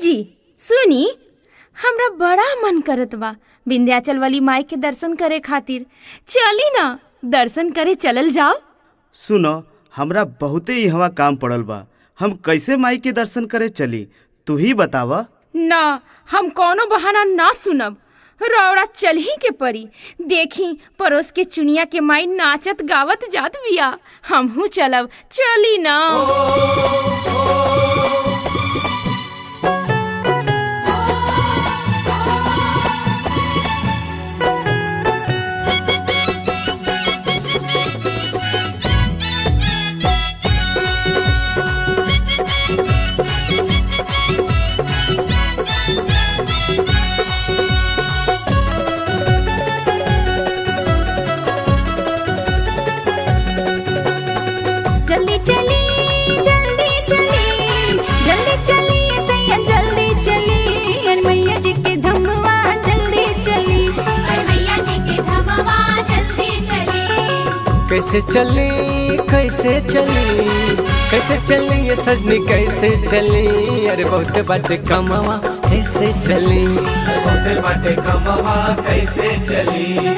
जी सुनी हमरा बड़ा मन करत बा विंध्याचल वाली माई के दर्शन करे खातिर चली ना दर्शन करे चलल जाओ सुनो हमरा बहुते इहवा काम पड़ल बा हम कैसे माई के दर्शन करे चली तू ही बतावा ना हम कोनो बहाना ना सुनब रौड़ा चल ही के परी देखी पड़ोस के चुनिया के माई नाचत गावत जात बिया हमहू चलब चली ना जल्दी चली जल्दी चली जल्दी चली सैया जल्दी चली अरे मैया जी के धमवा जल्दी चली अरे मैया जी के धमवा जल्दी चली कैसे चली कैसे चली कैसे चली ये सजनी कैसे चली अरे बहुत बात कमावा कैसे चली बहुत बात कमावा कैसे चली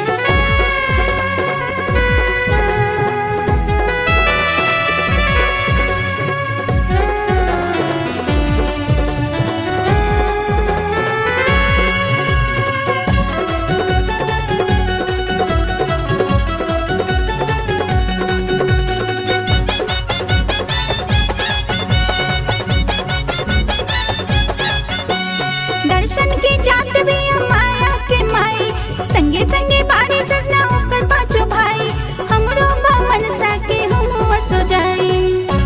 दर्शन के जात भी माया के माई संगे संगे बारी सजना ओकर पाछो भाई हमरो बामन साके हम सो जाई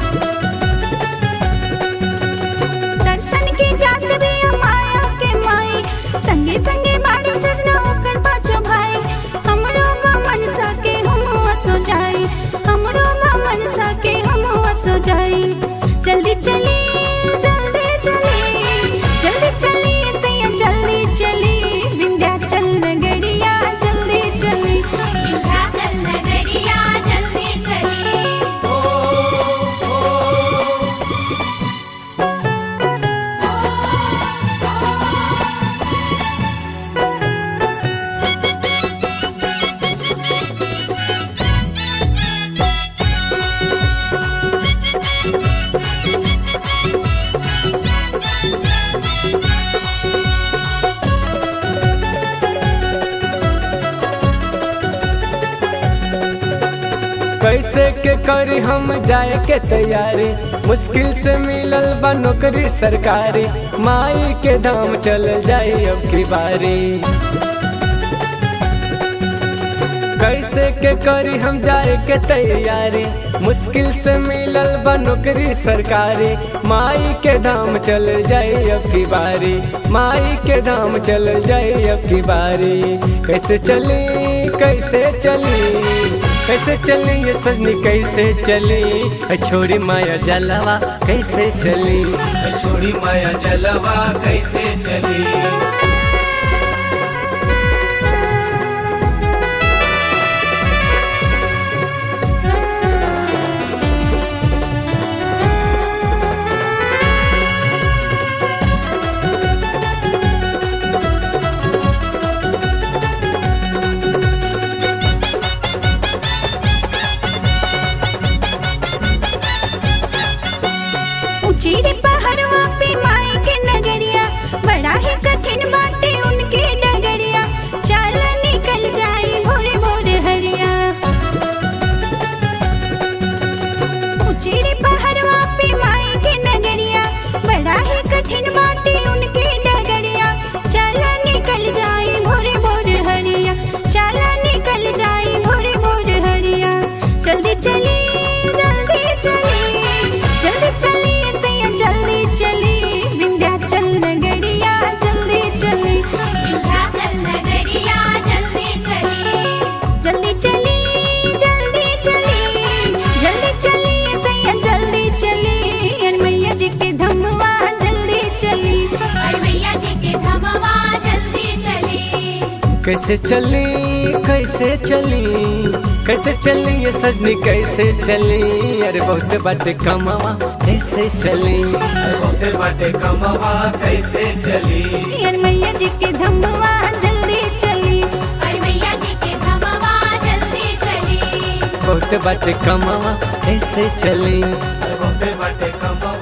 दर्शन के जात भी माया के माई संगे संगे बारी सजना ओकर पाछो भाई हमरो बामन साके हम सो जाई हमरो बामन साके हम सो जाई जल्दी चली जल्दी चली जल्दी चली सैया जल्दी चली विंध्याचल नगरिया जल्दी चली विंध्याचल नगरिया जल्दी चली कैसे के करी हम जाए के तैयारी मुश्किल से मिलल बा नौकरी सरकारी माई के धाम चल जाई अब की बारी कैसे के करी हम जाए के तैयारी मुश्किल से मिलल बा नौकरी सरकारी माई के धाम चल जाई अब की बारी माई के धाम चल जाई अब की बारी कैसे चली कैसे चली कैसे चली ये सजनी कैसे चली अ छोरी माया जलवा कैसे चली अ छोरी माया जलवा कैसे चली ऊंची रे पहाड़वा पे माई के नगरिया बड़ा ही कठिन बाटे उनके डगरिया चल निकल जाई भोरे भोरे हरिया ऊंची रे पहाड़वा पे माई के नगरिया बड़ा ही कठिन बाटे उनके डगरिया चल निकल जाई भोरे भोरे हरिया चल निकल जाई भोरे भोरे हरिया जल्दी चली जल्दी चली जल्दी चली सैया जल्दी चली विंध्याचल नगरिया जल्दी चली विंध्याचल नगरिया जल्दी चली जल्दी चली जल्दी चली जल्दी चली सैया जल्दी चली अरे मैया जी के धमवा जल्दी चली अरे मैया जी के धमवा जल्दी चली कैसे चली कैसे चली कैसे चली ये सजनी कैसे चली अरे बहुत बात कमावा कैसे चली बहुते बाटे कमवा कैसे चली यार मैया जी के धमवा जल्दी चली अरे मैया जी के धमवा जल्दी चली बहुत बाटे कमावा कैसे चली बहुते बाटे कमवा